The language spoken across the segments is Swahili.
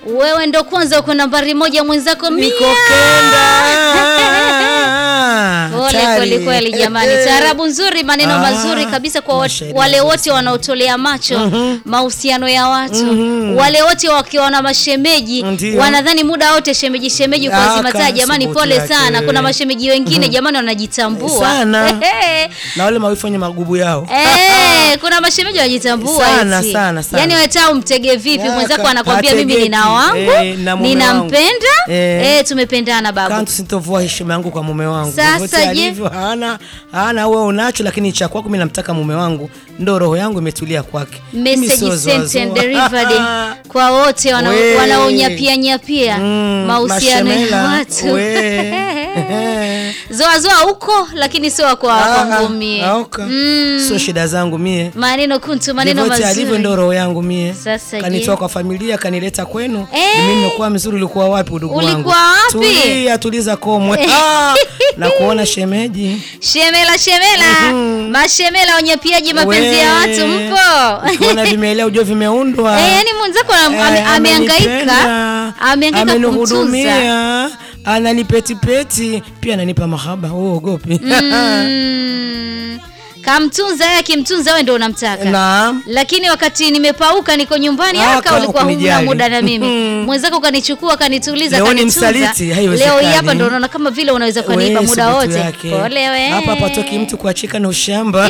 wewe ndo kwanza uko nambari moja, mwenzako mia. Niko kenda. Pole Hatari. kweli kweli jamani, taarabu nzuri, maneno Ah, mazuri kabisa kwa wat- mashairi wale mazuri wote wanaotolea macho mahusiano ya watu, wale wote wakiwa na mashemeji Ndio. wanadhani muda wote shemeji shemeji kwa Ah, zima taa. ka- Jamani, subutu pole yake. sana. Kuna mashemeji wengine jamani wanajitambua Sana. Ehe. na wale mawifu wenye magubu yao Eh, kuna mashemeji wanajitambua Sana, eti. sana, sana. Yaani wewe taa umtege vipi? Ya, Mwenzako ka- anakwambia mimi hategeki. nina wangu, Eh, na mume ninampenda, wangu. Eh. eh, tumependana babu. kantu sintovua heshima yangu kwa mume wangu Sasa Vyovyote je? alivyo hana hana wewe unacho lakini cha kwako mimi namtaka mume wangu ndo roho yangu imetulia kwake Mimi message sio zoa sent and zoa. delivered kwa wote wana- We. wanaonyapia nyapia Mm, mahusiano ya mashemela, watu we. zoa zoa huko lakini sio kwa kwangu mie Ah, ah, oka. Mm. sio shida zangu mie maneno kuntu maneno Vyovyote alivyo ndo mazuri roho yangu mie Sasa je? kanitoa kwa familia kanileta kwenu Eh. Ni mimi nimekuwa mzuri ulikuwa wapi udugu wangu Ulikuwa wapi? tulia tuliza komwe Ah, na kuona shemeji shemela shemela mashemela wanyapiaji mapenzi ya We. watu mpo kuona vimeelea ujua vimeundwa Eh, yani mwenzako ame- ame- Eh, amehangaika amenipenda, amehangaika kumtunza amenihudumia ananipetipeti pia ananipa mahaba uogopi Mm. kamtunza yeye akimtunza wewe ndo unamtaka naam lakini wakati nimepauka niko nyumbani Ah, aka kama ulikuwa huna ukunijali. muda na mimi Mhm. mwenzako ukanichukua kanituliza Leo ni kanitunza. msaliti, haiwezekani. leo hii hapa ndo unaona kama vile unaweza kuniiba We, muda subutu wote yake. pole we hapa patoki mtu kuachika na ushamba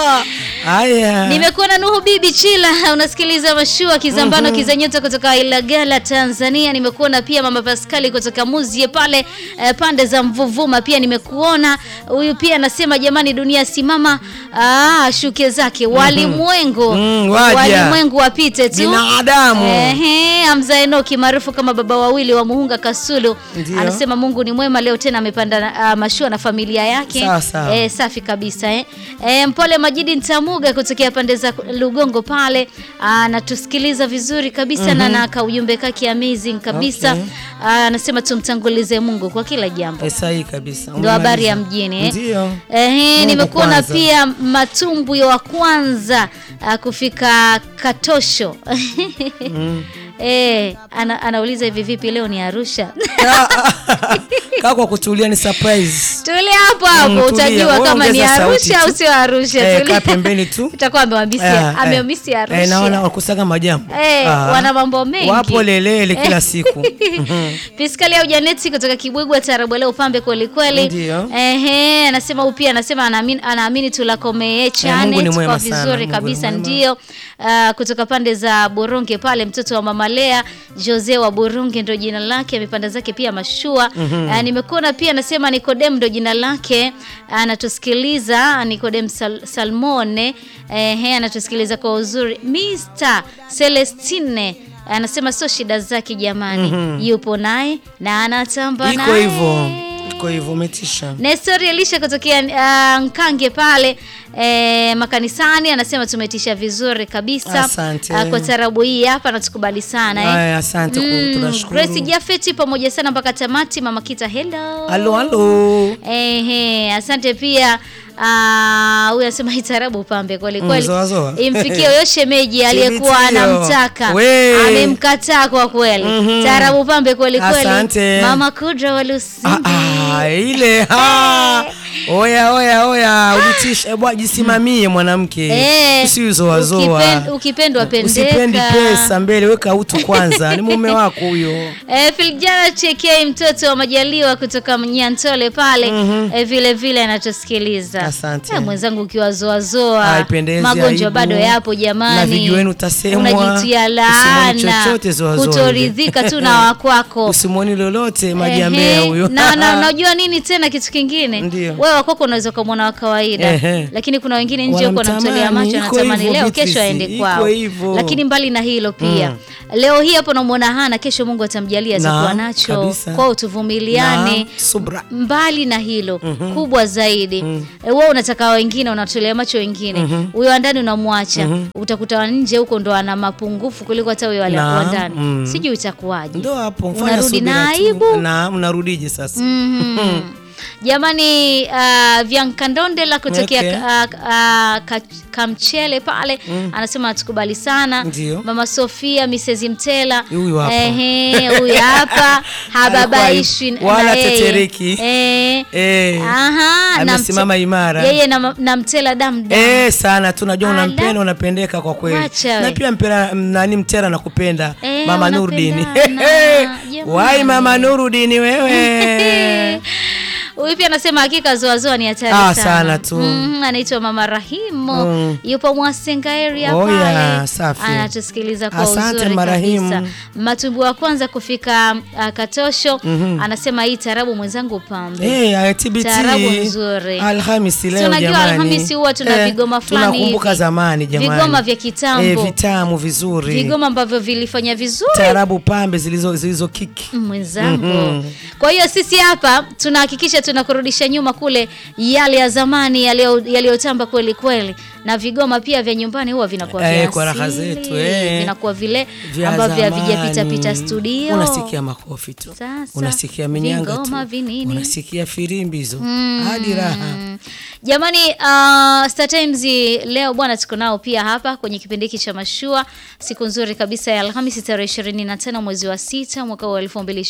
haya nimekuwa na Nuhu Bibi Chila, unasikiliza mashua Kizambano Kizanyota kutoka Ilagala Tanzania. Nimekuona pia mama Paskali kutoka Muzie pale eh, pande za Mvuvuma, pia nimekuona huyu pia anasema jamani, dunia simama, ah, shuke zake walimwengu Mm, waja. walimwengu wapite tu binadamu Ehe, Hamza Enoki maarufu kama baba wawili wa Muhunga Kasulu Ndio. anasema Mungu ni mwema, leo tena amepanda uh, mashua na familia yake. Sawa, sawa. Eh, safi kabisa eh. Eh, Mpole Majidi Ntamuga kutokea pande za Lugongo pale anatusikiliza vizuri kabisa na na ka ujumbe kake amazing kabisa. Okay. Ah, Anasema tumtangulize Mungu kwa kila jambo. Eh, sahihi kabisa Ndo habari ya Umemaliza. mjini eh. ndio Ehe, Mungu nimekuona kwanza. pia matumbwi wa kwanza ah, kufika Katosho. Eh, ana, anauliza hivi vipi leo ni Arusha? kaa kwa kutulia ni surprise Tulia hapo hapo Mm, tulia. utajua Wewe kama ni ongeza sauti Arusha au tu. sio Arusha. Eh, Tulia. kaa pembeni tu. Utakuwa amewamisia amewamisi Arusha. Eh, naona wakusaga majambo Eh, Ah. wana mambo mengi. wapo lelele kila siku Piskali au Janeti kutoka Kibwigwa Tarabu leo pambe kweli kweli. Ndio. Ehe, anasema huyu pia anasema anaamini anaamini tulakomee Mungu chane ni mwema kwa sana, vizuri Mungu kabisa ni mwema. ndio. Ah, kutoka pande za Boronge pale mtoto wa Mama Lea Jose wa Boronge ndo jina lake, amepanda zake pia mashua. Ah, nimekuona pia anasema Nikodem ndo jina lake, anatusikiliza Nikodem Sal Salmone. Ehe, anatusikiliza kwa uzuri. Mr Celestine anasema sio shida zake jamani, yupo naye na anatamba iko naye. hivyo iko hivyo umetisha Nestori Elisha kutokea uh, Nkange pale eh, makanisani anasema tumetisha vizuri kabisa Asante. Ah, kwa tarabu hii hapa natukubali sana eh. Aya, asante ku- tunashukuru Grace Jafeti pamoja sana mpaka tamati. Mama Kita, hello. halo halo Ehe, asante pia Ah, huyu anasema itarabu pambe kweli kweli. zoa zoa. Imfikie huyo shemeji aliyekuwa Thibitio. anamtaka. We. Amemkataa kwa kweli. Tarabu pambe kweli kweli. Asante. Mama Kudra wa Lusi. Ah, ah, ile ha. oya oya oya ulitisha bwa jisimamie mwanamke Eh, usiuzoazoa ukipen- ukipendwa pendeka. usipendi pesa mbele weka utu kwanza ni mume wako huyo Eh, Filjana Chekei mtoto wa Majaliwa kutoka Nyantole pale eh, vile vile anatusikiliza. Asante. Eh, mwenzangu ukiwazoazoa Haipendezi, magonjwa aibu. bado yapo jamani. Na vijiweni utasemwa. Unajitia Usimwoni laana. chochote zoazoa Kutoridhika tu na wakwako. usimwoni lolote maji ya Ehe, mbea huyo na, na unajua nini tena kitu kingine Ndio. wewe wakwako unaweza ukamwona wa kawaida Ehe. lakini kuna wengine nje huko wanamtolea Wanamtamani, macho iko anatamani hivyo, leo kesho Beatrice, aende iko kwao hivyo. lakini mbali na hilo pia leo hii hapo unamwona hana kesho Mungu atamjalia atakuwa Naam, nacho kabisa. kwao tuvumiliane Naam, subra mbali na hilo kubwa zaidi mm wewe unataka wengine unatolea macho wengine huyo wa ndani unamwacha utakuta wa nje huko ndo ana mapungufu kuliko hata huyo wale wa Naam, ndani mm. sijui itakuwaje ndo hapo fanya Unarudi subira na tu. aibu? na mnarudije sasa Mhm. Jamani uh, Vyankandondela kutokea Okay. uh, uh, ka, Kamchele pale anasema hatukubali sana. Ndio. Mama Sofia Mrs. Mtela Huyu hapa. Ehe, huyu hapa hababaishwi Alikuwa na wala yeye. tetereki. Eh. Eh. Aha, na Amesimama Mte- imara. Yeye na, na Mtela damdam. Eh, sana tunajua Ala. unampenda unapendeka kwa kweli. Wacha we. Na pia mpera nani mtera nakupenda Eh, Mama Nurdini. unapendana. Jamani. Wai Mama Nurdini wewe. Huyu pia anasema hakika zoazoa ni hatari Ah, sana. sana tu. Mhm, anaitwa Mama Rahimu Mm. yupo Mwasenga area Oh, pale. yeah, safi. Anatusikiliza kwa Asante, uzuri Marahimu. kabisa. Matumbu wa kwanza kufika uh, Katosho anasema hii tarabu mwenzangu pambe. Eh, TBT. Taarabu nzuri. Alhamisi Si leo unajua jamani. Alhamisi huwa tuna vigoma fulani Tunakumbuka hivi. zamani jamani. Vigoma vya kitambo. Eh, vitamu vizuri. Vigoma ambavyo vilifanya vizuri Taarabu pambe zilizo zilizo kiki. mwenzangu. Mhm. Kwa hiyo sisi hapa tunahakikisha tunakurudisha nyuma kule yale ya zamani yaliyo- yaliyotamba kweli kweli, na vigoma pia vya nyumbani huwa vinakuwa Eh, vya kwa raha asili, zetu, eh. vinakuwa vile Vya ambavyo zamani. havijapita pita studio. Unasikia makofi tu. Sasa, Unasikia minyanga vingoma tu. vinini. Unasikia firimbi hizo. Hadi raha. Mm. Jamani, uh, Star Times leo bwana, tuko nao pia hapa kwenye kipindi hiki cha mashua, siku nzuri kabisa ya Alhamisi tarehe 25 mwezi wa sita mwaka wa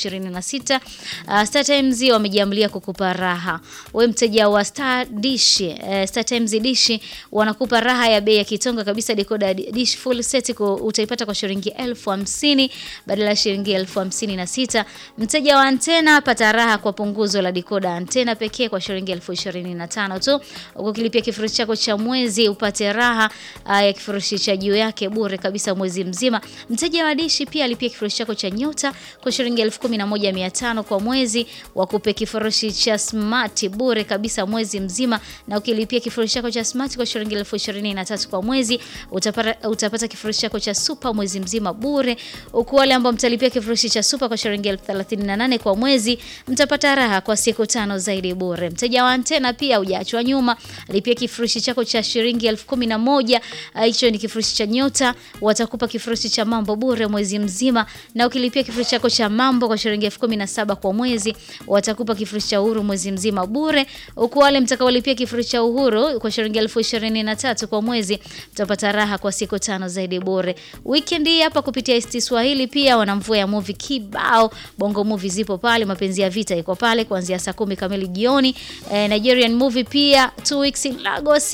2026. Uh, Star Times wamejiamlia kukupa raha. We mteja wa Star Dish, uh, Star Times Dish wanakupa raha ya bei ya kitonga kabisa. Decoder dish full set ku- utaipata kwa shilingi elfu hamsini badala ya shilingi elfu hamsini na sita. Mteja wa antena pata raha kwa punguzo la decoder antena pekee kwa shilingi elfu ishirini na tano tu. Ukilipia kifurushi chako cha mwezi upate raha uh, ya kifurushi cha juu yake bure kabisa mwezi mzima. Mteja wa dishi pia alipia kifurushi chako cha nyota kwa shilingi elfu kumi na moja mia tano kwa mwezi, wakupe kifurushi cha smart bure kabisa mwezi mzima, na ukilipia kifurushi chako cha smart kwa shilingi elfu ishirini na tatu kwa mwezi utapata, utapata kifurushi chako cha super mwezi mzima bure, huku wale ambao mtalipia kifurushi cha super kwa shilingi elfu thelathini na nane kwa mwezi mtapata raha kwa siku tano zaidi bure. Mteja wa antena pia hujaachwa nyuma, lipia kifurushi chako cha shilingi elfu kumi na moja ah, hicho ni kifurushi cha nyota, watakupa kifurushi cha mambo bure mwezi mzima, na ukilipia kifurushi chako cha mambo kwa shilingi elfu kumi na saba kwa mwezi watakupa kifurushi cha uhuru mwezi mzima bure, huku wale mtakaolipia kifurushi cha uhuru kwa shilingi elfu ishirini na tatu kwa mwezi mtapata raha kwa siku tano zaidi bure. Weekend hii hapa kupitia ST Swahili pia wana mvua ya movie kibao, bongo movie zipo pale, mapenzi ya vita iko pale kuanzia saa kumi kamili jioni. Eh, Nigerian movie pia two weeks in Lagos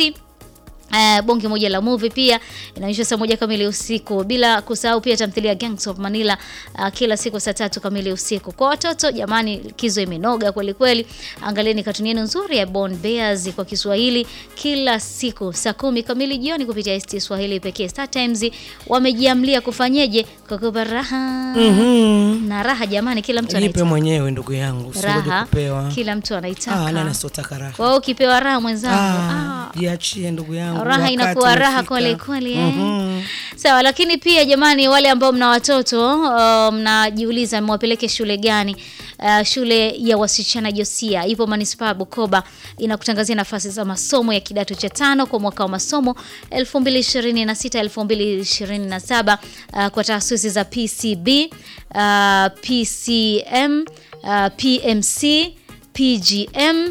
Uh, bonge moja la movie pia inaonyeshwa saa moja kamili usiku, bila kusahau pia tamthilia Gangs of Manila uh, kila siku saa tatu kamili usiku. Kwa watoto jamani, likizo imenoga kweli kweli. Angalieni katuni yenu nzuri ya Born Bears kwa Kiswahili kila siku saa kumi kamili jioni kupitia ST Swahili pekee. Star Times wamejiamlia kufanyeje kukupa raha Mhm. na raha jamani, kila mtu Jipe anaitaka mwenyewe ndugu yangu, usingoje raha, kupewa. kila mtu Ah, anaitaka. nani sotaka raha? Kwa hiyo ukipewa raha mwenzangu, Ah, ah, jiachie ndugu yangu. raha wakati inakuwa raha umefika. kweli kweli eh. Mhm. Sawa, lakini pia jamani, wale ambao mna watoto uh, mnajiuliza mwapeleke shule gani? Uh, shule ya wasichana Josia ipo manispaa ya Bukoba, inakutangazia nafasi za masomo ya kidato cha tano kwa mwaka wa masomo 2026 2027 uh, kwa taasisi za PCB, uh, PCM, uh, PMC, PGM,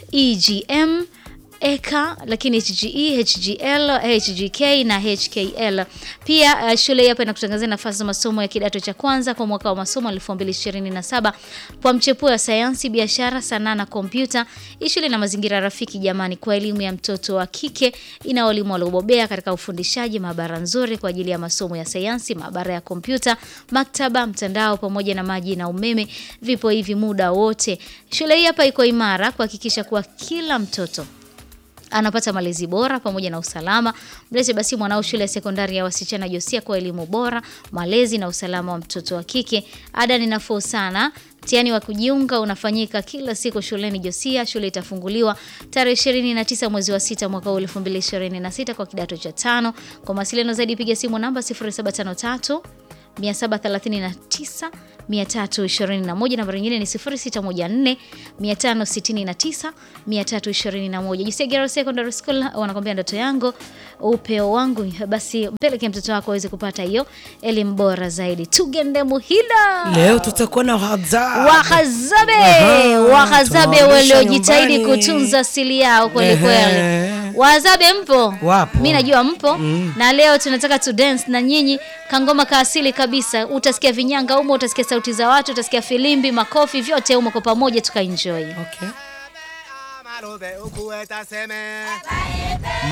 EGM eka lakini HGE, HGL, HGK na HKL. Pia uh, shule hii hapa inakutangazia nafasi za masomo ya kidato cha kwanza kwa mwaka wa masomo 2027 kwa mchepuo wa sayansi, biashara, sanaa na kompyuta. Hii shule ina mazingira rafiki jamani kwa elimu ya mtoto wa kike, ina walimu waliobobea katika ufundishaji, maabara nzuri kwa ajili ya masomo ya sayansi, maabara ya kompyuta, maktaba, mtandao pamoja na maji na umeme vipo hivi muda wote. Shule hii hapa iko imara kuhakikisha kuwa kila mtoto anapata malezi bora pamoja na usalama. Mlete basi mwanao shule ya sekondari ya wasichana Josia kwa elimu bora, malezi na usalama wa mtoto wa kike. Ada ni nafuu sana. Mtihani wa kujiunga unafanyika kila siku shuleni Josia. Shule itafunguliwa tarehe 29 mwezi wa sita mwaka huu 2026 kwa kidato cha tano. Kwa mawasiliano zaidi piga simu namba 0753 739 321. Namba nyingine ni 0614 569 321. Jisegero Secondary School wanakwambia ndoto yangu upeo wangu, basi mpeleke mtoto wako aweze kupata hiyo elimu bora zaidi. Tugende Muhila Leo tutakuwa na hadhara. Wahazabe Aha, Wahazabe tunawarudisha waliojitahidi nyumbani. kutunza asili yao kweli kweli. Ehe. Wahazabe mpo? Wapo. Mi najua mpo na leo tunataka tu dance na nyinyi kangoma ka asili kabisa. Utasikia vinyanga humo, utasikia sauti za watu, utasikia filimbi, makofi, vyote humo kwa pamoja tukaenjoy. Okay.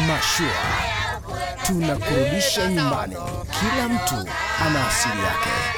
Mashua tunakurudisha nyumbani. Kila mtu ana asili yake.